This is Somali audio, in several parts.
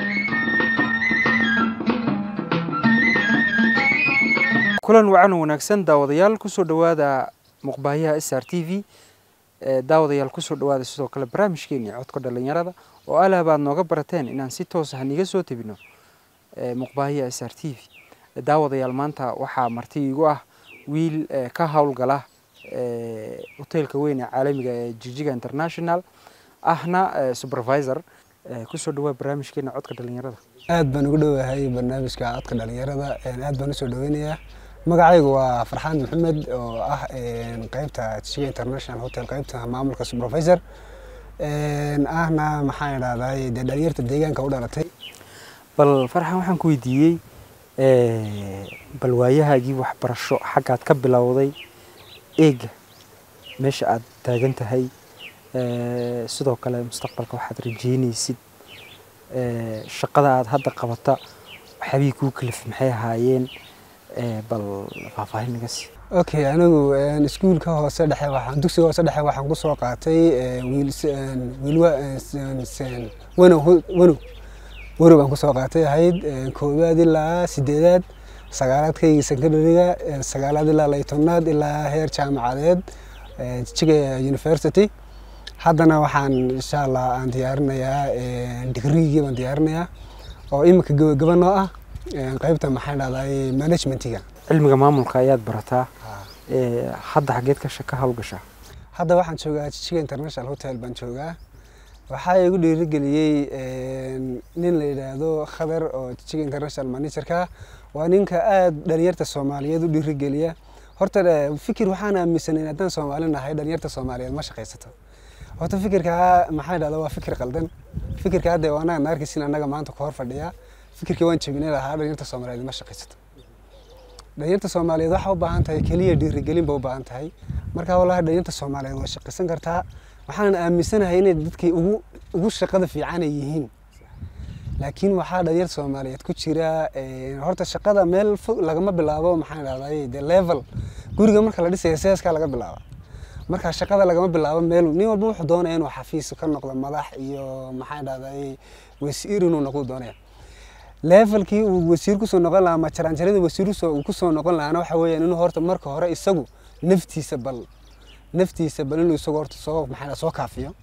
kulan wacan wanaagsan daawadayaal kusoo dhowaada muqbaayaha s r t v daawadayaal kusoo dhowaada sidoo kale barnaamijkeeni codka dhalinyarada oo alaab aad nooga barateen inaan si toos ah niga soo tebino muqbaayaha s r t v daawadayaal maanta waxaa marti igu ah wiil ka howlgala hoteelka weyn ee caalamiga ee jijiga international ahna supervisor kusoo dhawaa barnaamijkeena codka dhalinyarada aad baan ugu dhowahay barnaamijka codka dhalinyarada aad baan usoo dhaweynayaa magacaygu waa farxaan maxamed oo ah qeybta jijiga international hotel qeybta maamulka supervisor ahna maxaan idhahday dee dhalinyarta deegaanka u dhalatay bal farxan waxaan ku weydiiyey bal waayahaagii waxbarasho xaggaad ka bilowday eega meesha aad taagan tahay sidoo kale mustaqbalka waxaad rajeynaysid shaqada aad hadda qabata waxyaabihii kuu kalif maxay ahaayeen bal faahfaahin naga sii okay anigu iskuulka hoose dhexe waxaan dugsiga hoose dhexe waxaan ku soo qaatay wiil wiilwa wanow wanow wanow baan kusoo qaatay ahayd koowaad ilaa sideedaad sagaalaadkaygii secondariga sagaalaad ilaa laytobnaad ilaa heer jaamacadeed jijiga university haddana waxaan insha allah aan diyaarinayaa digrigii baan diyaarinayaa oo iminka gabagaba noo ah qeybta maxaan dhahday managementiga cilmiga maamulka ayaad barataa hadda xageed ka ka howlgashaa hadda waxaan joogaa jijiga international hotel baan joogaa waxaa igu dhiirigeliyey nin la yidhaahdo khadar oo jijiga international managerka waa ninka aada dhalinyarta soomaaliyeed u dhiirigeliya horta fikir waxaan aaminsanayn haddaan soomaali nahay dhalinyarta soomaaliyeed ma shaqaysato horta fikirkaa maxaa dhahda waa fikir qaldan fikirka hadda anaga naarkiisin annaga maanta ku hor fadhiya fikirkii waan jebinay lahaa dhalinyarta soomaaliyeed ma shaqaysato dhalinyarta soomaaliyeed waxaa u baahan tahay keliya dhiirigelin ba u baahan tahay marka wallahi dhalinyarta soomaaliyeed waa shaqaysan kartaa waxaanan aaminsanahay inay dadkii ugu ugu shaqada fiican ay yihiin laakiin waxaa dhalinyarta soomaaliyeed ku jira horta shaqada meel fog lagama bilaabo maxaan dhahday de level guriga marka la dhisaya seeskaa laga bilaaba marka shaqada lagama bilaabo meel nin walba wuxuu doonaya inuu xafiis ka noqdo madax iyo maxaan dhahday wasiir inuu noqdo doonaya levelkii uu wasiir kusoo noqon lahaa ama jaranjarada wasiir uu kusoo noqon lahaana waxa weeyaan inuu horta marka hore isagu naftiisa bal naftiisa bal inuu isagu horta soo maxaa soo kaafiyo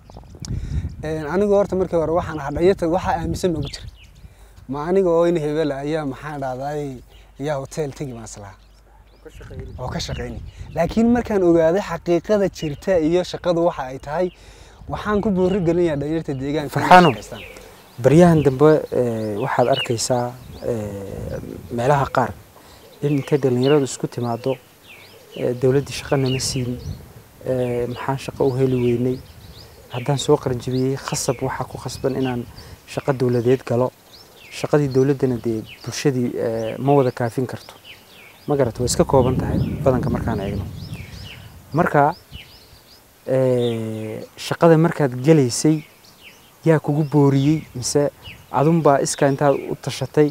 anigu horta markii hore waxaan ahaa dhalinyarta waxaa aaminsan noogu jira ma aniga oo in hebel ayaa maxaan dhahday ayaa hotel tegi baan islahaa oo ka shaqeyni laakiin markaan ogaaday xaqiiqada jirta iyo shaqadu waxa ay tahay waxaan ku boori gelinayaa dhalinyarta deegaanka farxaano baryahan dambe waxaad arkaysaa meelaha qaar in intay dhalinyaradu isku timaado dowladdii shaqa nama siin maxaan shaqo u heli weynay haddaan soo qaranjibiyey khasab waxaa ku khasban inaan shaqo dowladeed galo shaqadii dowladdana dee bulshadii ma wada kaafin karto ma garata way iska kooban tahay badanka markaan eegno marka shaqada markaad gelaysay yaa kugu booriyey mise adunbaa iskaa intaad u tashatay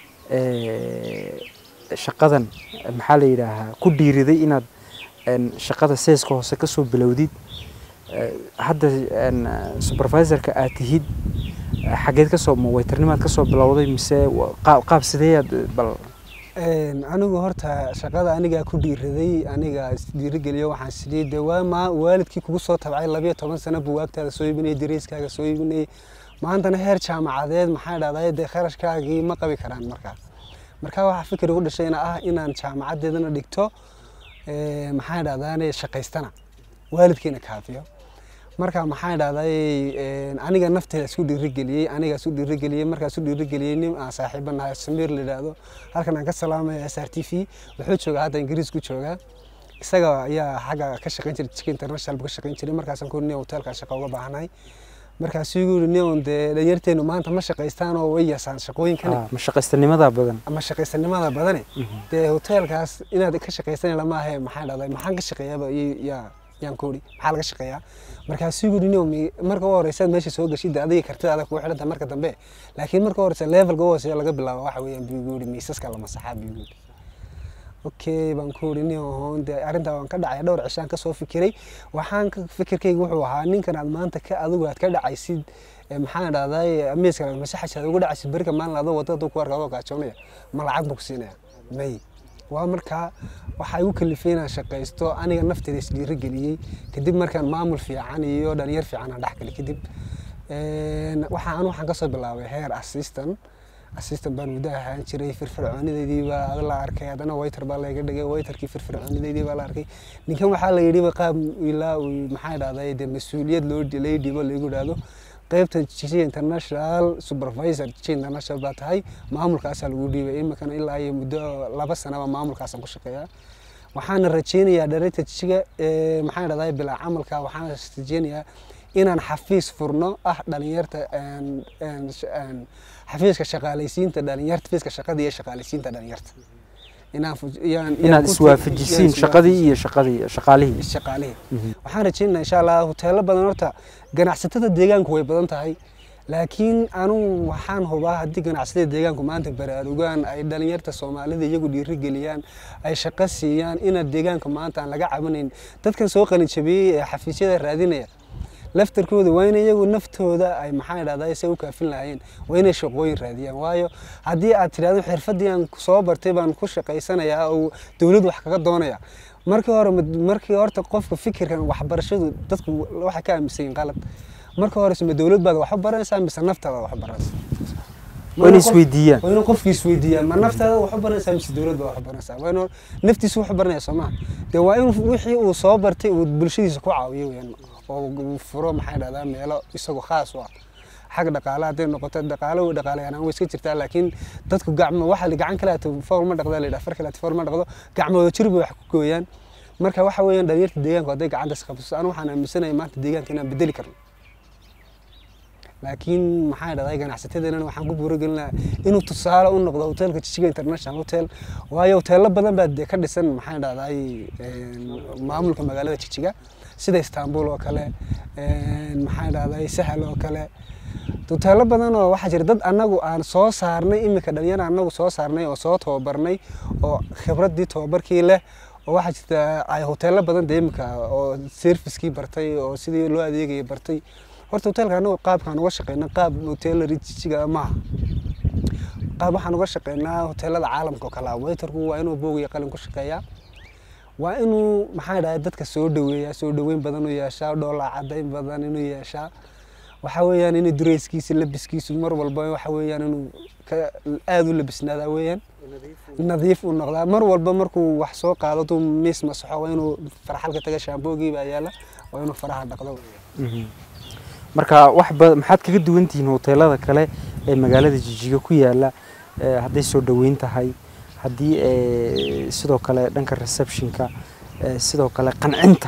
shaqadan maxaa la yidhaahaa ku dhiiriday inaad shaqada seeska hoose kasoo bilowdid hadda supervisorka aad tihid xageed kasoo waytarnimaad kasoo bilowday mise qaab sideeyaad bal anigu horta shaqada anigaa ku dhiiraday aniga dhiirigeliyo waxaan sidii de waa ma waalidkii kugu soo tabcay labiyo toban sano buwaagtaada soo iibinayay dariiskaaga soo iibinayay maantana heer jaamacadeed maxaa dhahday dee kharashkaagii ma qabi karaan markaa markaa waxaa fikir ugu dhashayna ah inaan jaamacadeedana dhigto maxaa dhahdaane shaqaystana waalidkiina kaafiyo marka maxaa dhahday aniga nafteeda isku dhiirigeliyey aniga isku dhiirigeliyey markaa isku dhiirigeliyey nin aan saaxiiba nahay samiir la yidhaahdo halkan aan ka salaamaya s r t v wuxuu joogaa hadda ingiriis ku joogaa isaga ayaa xagga ka shaqayn jiray jika international buu ka shaqayn jiray markaasaan ku nin hotelka shaqo uga baahnahay markaasuu igu yidhi nin dee dhalinyarteenu maanta ma shaqaystaan oo way yasaan shaqooyinkani ma shaqaystanimada badan ama shaqaysanimada badane dee hotelkaas inaad ka shaqaysan lama ahe maxaa dhahday maxaan ka shaqeeyaaba yaa yaan ku uri maxaa laga shaqeeyaa markaasuu yidhi nin marka u horeysaad meesha soo gashid adiga kartidaada kugu xidhanta marka dambe laakiin marka u horeysa levelka u hooseeya laga bilaabo waxa weeyaan buu igu yidhi miisaska la masaxaa buu yidhi okay baan ku uri nin ahoon dee arrintaa waan ka dhacay dhowr cishaan kasoo fikiray waxaan ka fikirkayga wuxuu ahaa ninkan aad maanta ka adigu aad ka dhacaysid ee maxaan dhahday amiiska masaxasaad ugu dhacaysid berika maalin adoo wadada aduu ku arka adoo gaajoonaya ma lacag buu ku siinaya may waa markaa waxaa igu kalifay inaan shaqaysto aniga nafteeda isdhiiro geliyey kadib markaan maamul fiican iyo dhalinyar fiican aan dhexgalay kadib waxaan anu waxaan kasoo bilaabay heer assistant assistant baan muddo ahaan jiray firfircoonideydii baa la arkay haddana waiter baa layga dhigay waiterkii firfircoonideydii baa la arkay ninkan waxaa la yidhi qaab ilaa uu maxaa dhahday dee mas-uuliyad loo lay dhibo laygu dhahdo qaybta jiji international supervisor jiji international baa tahay maamulkaasaa lagu dhiibay iminkana ilaa iyo muddo laba sanaba maamulkaasaan ku shaqeeyaa waxaana rajeynayaa dhareerta jijiga maxaa dhahday bilaa camalka waxaana rajeynayaa inaan xafiis furno ah dhalinyarta xafiiska shaqaalaysiinta dhalinyarta xafiiska shaqada iyo shaqaalaysiinta dhalinyarta inaad iswaafajisiin shaqadii iyo shaqadii shaqaalihii shaqaalihii waxaan rajeynaa insha allah hoteelo badan horta ganacsatada deegaanku way badan tahay laakiin anu waxaan hubaa haddii ganacsatada deegaanku maanta baraarugaan ay dhalinyarta soomaalida iyagu dhiirigeliyaan ay shaqo siiyaan inaad deegaanka maanta aan laga cabanayn dadkan soo qalinjabiyey ee xafiisyada raadinaya laftarkooda waa in iyagu naftooda ay maxaa dhahdaa say u kaafin lahaayeen waa inay shaqooyin raadiyaan waayo haddii aad tidhahdo xirfadii aan soo bartay baan ku shaqaysanayaa oo dowlad wax kaga doonaya markii hore markii horta qofka fikirkan waxbarashadu dadku waxay ka aaminsan yihin qalad marka hore ma dowlad baad wax u baranaysaa mise naftaada wax u baranaysaa waa inay isweydiiyaan waa inuu qofki isweydiiyaan ma naftaada wax u baranaysaa mise dowlad baa wax u baranaysaa waa inuu naftiisa wax u baranaya soo maha dee waa in wixii uu soo bartay uu bulshadiisa ku caawiyo weyaan oo uu furo maxay dhahdaa meelo isagoo khaas u ah xag dhaqaale hadday noqoto dhaqaale way dhaqaaleyanaan way iska jirtaa laakiin dadku gacmo waxa gacan kale ato fool ma dhaqda la yidhaha far kale ato fool ma dhaqdo gacmooda jir bay wax ku gooyaan marka waxa weeyaan dhalinyarta deegaanku hadday gacanta isqabsato anu waxaan aaminsanahay maanta deegaanka inaan bedeli karno laakiin maxaa dhahday ganacsatadeenana waxaan ku buuragelinayaa inuu tusaale u noqdo hotelka jijiga international hotel waayo hoteelo badan baa dee ka dhisan maxaa dhahday maamulka magaalada jijiga sida istanbul oo kale maxaa dhahday sahal oo kale hoteelo badan oo waxaa jira dad annagu aan soo saarnay iminka dhalinyar annagu soo saarnay oo soo tababarnay oo khibraddii tababarkii leh oo waxaa jirta ay hoteelo badan dee iminka oo servicekii bartay oo sidii loo adeegayay bartay horta hoteelka annagu qaabkaan uga shaqeyna qaab hoteelari jijiga maaha qaab waxaan uga shaqeynaa hoteelada caalamka oo kale ah waiterku waa inuu boog iyo qalin ku shaqeeyaa waa inuu maxaa dhahay dadka soo dhaweeyaa soo dhaweyn badan u yeeshaa dhoola cadayn badan inuu yeeshaa waxa weeyaan inuu dureyskiisa labiskiisu mar walba waxa weeyaan inuu aada u labisnaadaa weeyaan nadiif u noqdaa mar walba markuu wax soo qaado tuu miis masaxo waa inuu farxalka taga shaamboogii baa yaala waa inuu faraha dhaqdo marka wax maxaad kaga duwan tihiin hoteelada kale ee magaalada jijiga ku yaala hadday soo dhaweyn tahay haddii sidoo kale dhanka receptionka sidoo kale qancinta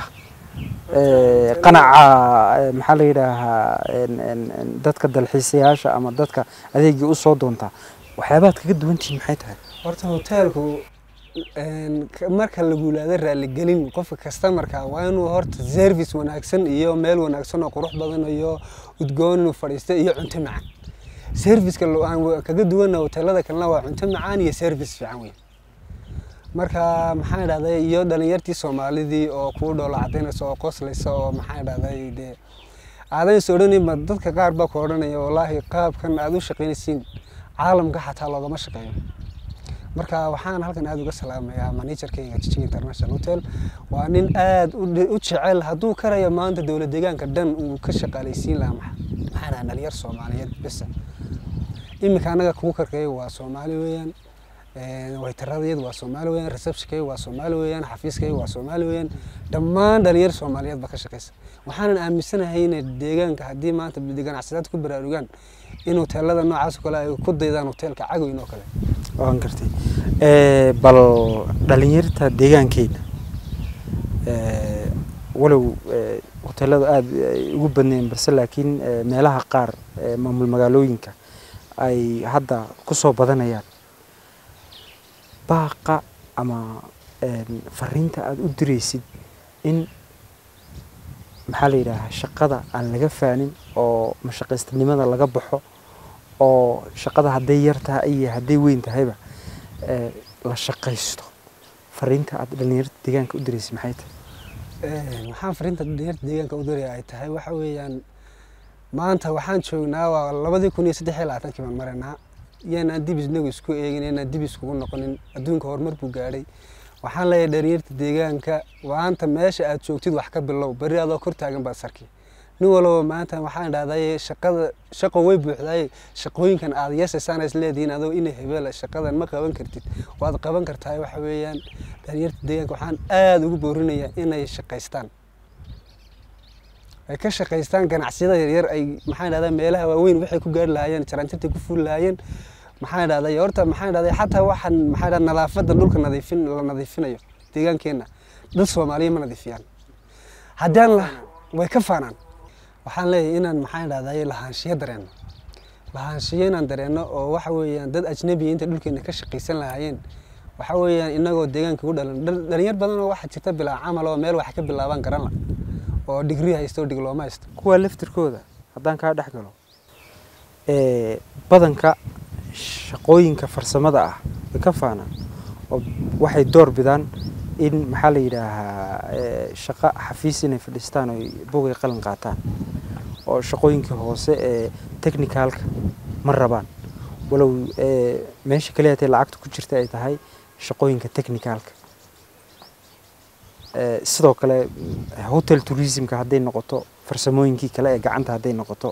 qanaca maxaa la yidhaahaa dadka dalxiisayaasha ama dadka adeegii usoo doontaa waxyaabaad kaga duwantihiin maxay tahay horta hoteelku marka lagu laada raaligelin qofka kastamarka waa inuu horta service wanaagsan iyo meel wanaagsan oo qurux badan iyo udgoon inuu fadhiista iyo cunto macaan serviceka aan kaga duwana hoteelada kalena waa cunto macaan iyo service fiican weyn marka maxaa dhahday iyo dhalinyartii soomaalidii oo kuu dhoola cadaynaysa oo qoslaysa oo maxaa dhahday dee aadan is odhanayba dadka qaar baa ku odhanaya wallaahi qaabkan aada u shaqaynaysiin caalamka xataa loogama shaqeeyo marka waxaan halkan aada uga salaamayaa managerkayga jijiga international hotel waa nin aada u jecel hadduu karayo maanta dowlad deegaanka dhan uu ka shaqaalaysiin lahaa maxaa dhaha dhalinyar soomaaliyeed bisa iminka annaga kugu karkaya waa soomaali weeyaan waytaradayadu waa soomaali weeyaan receptionkayga waa soomaali weeyaan xafiiskayga waa soomaali weeyaan dhammaan dhalinyar soomaaliyeed baa ka shaqaysa waxaanan aaminsanahay inay deegaanka haddii maanta ganacsadaad ku baraarugaan in hoteelada noocaas oo kale ay ku daydaan hoteelka cagoyn oo kale waan gartay bal dhalinyarta deegaankeena walow hoteelada aada ay ugu badneen balse laakiin meelaha qaar maamul magaalooyinka ay hadda kusoo badanayaan baaqa ama fariinta aada u diraysid in maxaa la yidhaahaa shaqada aan laga faanin oo mashaqaystanimada laga baxo oo shaqada hadday yar tahay iyo hadday weyn tahayba la shaqaysto fariinta aad dhalinyarada deegaanka u diraysay maxay tahay Een, waxaan fariinta dhalinyarta deegaanka u diraya ay tahay waxa weeyaan maanta waxaan joognaa waa labadii kun iyo saddex iyo labaatankii baan maraynaa yaanaan dib isnagu isku eegin yaanaan dib iskugu noqonin adduunka horumar buu gaadhay waxaan leeyahay dhalinyarta deegaanka maanta meesha aad joogtid wax ka bilow berri adoo kor taagan baad sarki nin walba maanta waxaan dhahday shaqada shaqo way buuxdaay shaqooyinkan aad yeesaysaan is leedihiin adoo ina hebela shaqadan ma qaban kartid waad qaban kartaa waxa weeyaan dhalinyarta deegaanka waxaan aada ugu boorinayaa inay shaqaystaan ay ka shaqaystaan ganacsiyada yaryar ay maxaan dhahdaa meelaha waaweyn waxay ku gaari lahaayeen jaraanjartay ku fuuli lahaayeen maxaan dhahday horta maxaan dhahday xataa waxaan maxaan dhahdaa nadaafadda dhulka nadiifin la nadiifinayo deegaankeenna dad soomaaliya ma nadiifiyaan haddaan la way ka faanaan waxaan leeyahay inaan maxaan dhahday lahaanshiyo dareenno lahaanshiyo inaan dareenno oo waxa weeyaan dad ajnabiya inta dhulkeena ka shaqaysan lahaayeen waxa weeyaan inagoo deegaanka u dhalan dhal- dhalinyar badan oo waxaa jirta bilaa camal oo meel wax ka bilaabaan garan la oo digrii haysto oo diglooma haysto kuwa laftirkooda haddaan kaa dhex galo ee, badanka shaqooyinka farsamada ah way ka faanaan oo waxay door bidaan in maxaa la yidhaahaa ee, shaqo xafiis inay fadhiistaan oo bogay qalin qaataan oo shaqooyinkii hoose ee technicalka ma rabaan walow ee, meesha kaliya hatay lacagta ku jirta ay tahay shaqooyinka technicalka Ee, sidoo kale mm, hotel tourismka hadday noqoto farsamooyinkii kale ee gacanta hadday noqoto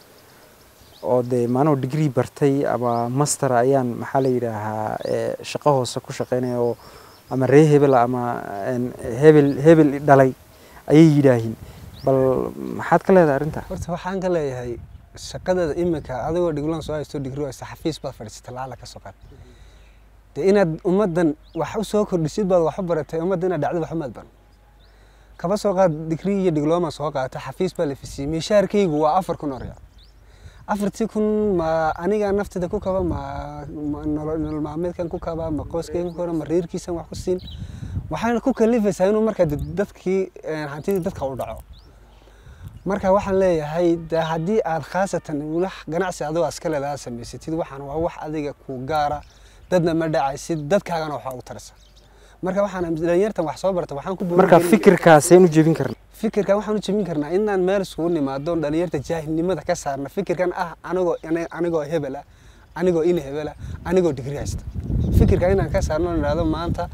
oo dee maanoo degree bartay ama master ayaan maxaa la yidhaahaa ee, shaqo hoose ku shaqeynaya oo ama ree hebel ama een, hebel hebel i dhalay ayay yidhaahiin bal maxaad ka leedahay arrintaa horta waxaan ka leeyahay shaqadada imika adigoo dhigloon soo haysto digrii haysto xafiis baad fadhiisata lacala ka soo qaad dee inaad ummaddan wax u soo kordhisid baad wax u baratay ummadda inaad dhacdo wax umaad baran kaba soo qaad digrii iyo diglooma soo qaata xafiis baa la fisiyey mishaarkaygu waa afar kun oo riyaal afartii kun ma aniga naftida ku kaba ma ma nolol nolol maalmeedkan ku kaba ma qoyskayga ku kaba ma reerkiisan wax ku siin waxaana ku kalifaysaa inuu markaa dad- dadkii een, hantidii dadka u dhaco marka waxaan leeyahay de haddii aad khaasatan wax ganacsi adoo iska leedaha samaysatid waxaan waa wax adiga ku gaara dadna ma dhacaysid dadkaagana waxaa ugu taraysa marka waxaan dhalinyartan wax soo barta waxaan ku marka boorin fikirkaaseen u jebin karna fikirkan waxaan u jebin karnaa inaan meel isugu nimaado dhalinyarta jaahilnimada ka saarna fikirkan ah anigoo ani- anigoo hebel ah anigoo ina hebel ah anigoo digri haysta fikirkan inaan ka saarno idhaahdo maanta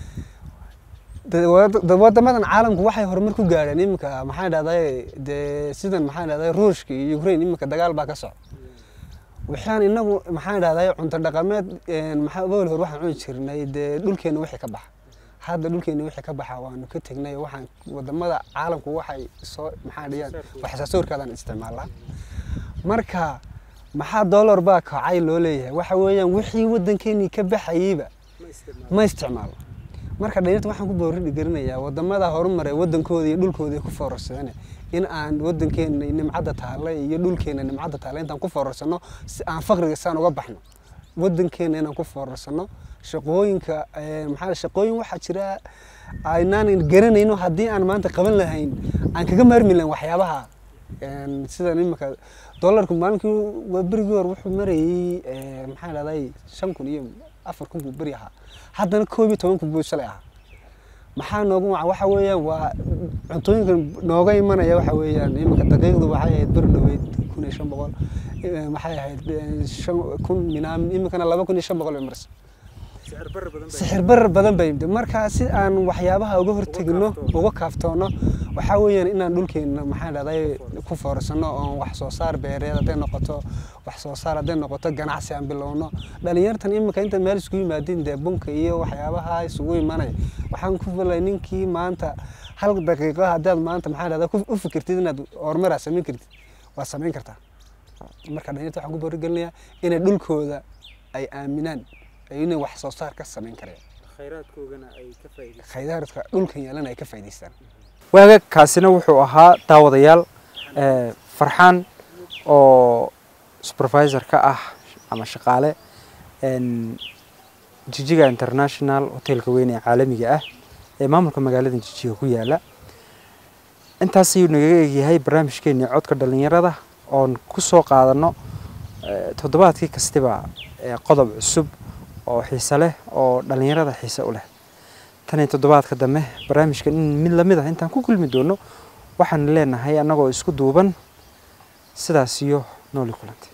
dad- wad- dad- wadamadan caalamku waxay horumar ku gaadheen iminka maxaan dhahday dee sidan maxaan dhahday ruushka iyo ukraine iminka dagaal baa ka socda waxaan inagu maxaan dhahday cunto dhaqameed een, maxaa bool hor waxaan cuni jirnay dee dhulkeena wixii ka baxa hadda dhulkeena wixii ka baxa waanu ka tegnay waxaan wadamada caalamku waxay soo maxaa dhiyaan wax soo saarkaadaan isticmaalaa marka maxaa dollar baa kacay loo leeyahay waxa weeyaan wixii wadankeenii ka baxayeyba ma isticmaalo marka dhalinyarta waxaan ku boori garinayaa wadamada horumar ee wadankooda iyo dhulkooda ay ku foorarsadeen in aan wadankeena nimcadda taale iyo dhulkeena nimcadda taale intaan ku foorarsano si aan faqriga saan uga baxno wadankeena inaan ku foorarsano shaqooyinka ee, maxaa la- shaqooyin waxaa jira aynaan garanayno haddii aan maanta qaban lahayn aan kaga maarmi lahayn waxyaabaha een, sidan imika dollarku maalinkii waa berigii hore wuxuu marayey ee, maxaa dhahday shan kun iyo afar kun buu beri ahaa haddana koob iyo toban kun buu shalay ahaa maxaa noogu wacan waxa weeyaan waa cuntooyinka nooga imanaya waxa weeyaan iminka daqiiqdu waxay ahayd bir dhoweyd kun iyo shan boqol eh, maxay ahayd eh, shan kun minaam iminkana laba kun iyo shan boqol bay maraysa sixir barar badan bay yimid marka si aan waxyaabaha uga hortegno uga kaaftoono waxaa weeyaan inaan dhulkeena maxaa dhahday ku foorsano oon wax soo saar beereed hadday noqoto wax soo saar hadday noqoto ganacsi aan bilowno dhalinyartan iminka inta meel isugu yimaadeen dee bunka iyo waxyaabaha isugu imanaya waxaan ku filay ninkii maanta hal daqiiqo haddaad maanta maxaa dhahday ku- u fikirtid inaad horumaraa samayn kartid waa samayn kartaa marka dhalinyarta waxaan ku boorigelinayaa inay dhulkooda ay aaminaan inay wax soo saar ka samayn kareen khayraadka dhulkan yaalana ay ka faa'iidaystaan waaga kaasina wuxuu ahaa daawadayaal ee, farxaan oo supervisor ka ah ama shaqaale een, jijiga international hotelka weyn ee caalamiga ah ee maamulka magaalada jijiga ku yaala intaas ayuu nagaga egyahay barnaamijkeenii codka dhalinyarada oon ku soo qaadano ee, toddobaadkii kastiba ee, qodob cusub oo xiise leh oo dhalinyarada xiise u leh tan iyo toddobaadka dambe barnaamijkan in mid lamid ah intaan ku kulmi doono waxaan leenahay annagoo isku duuban sidaas iyo nooli kulantay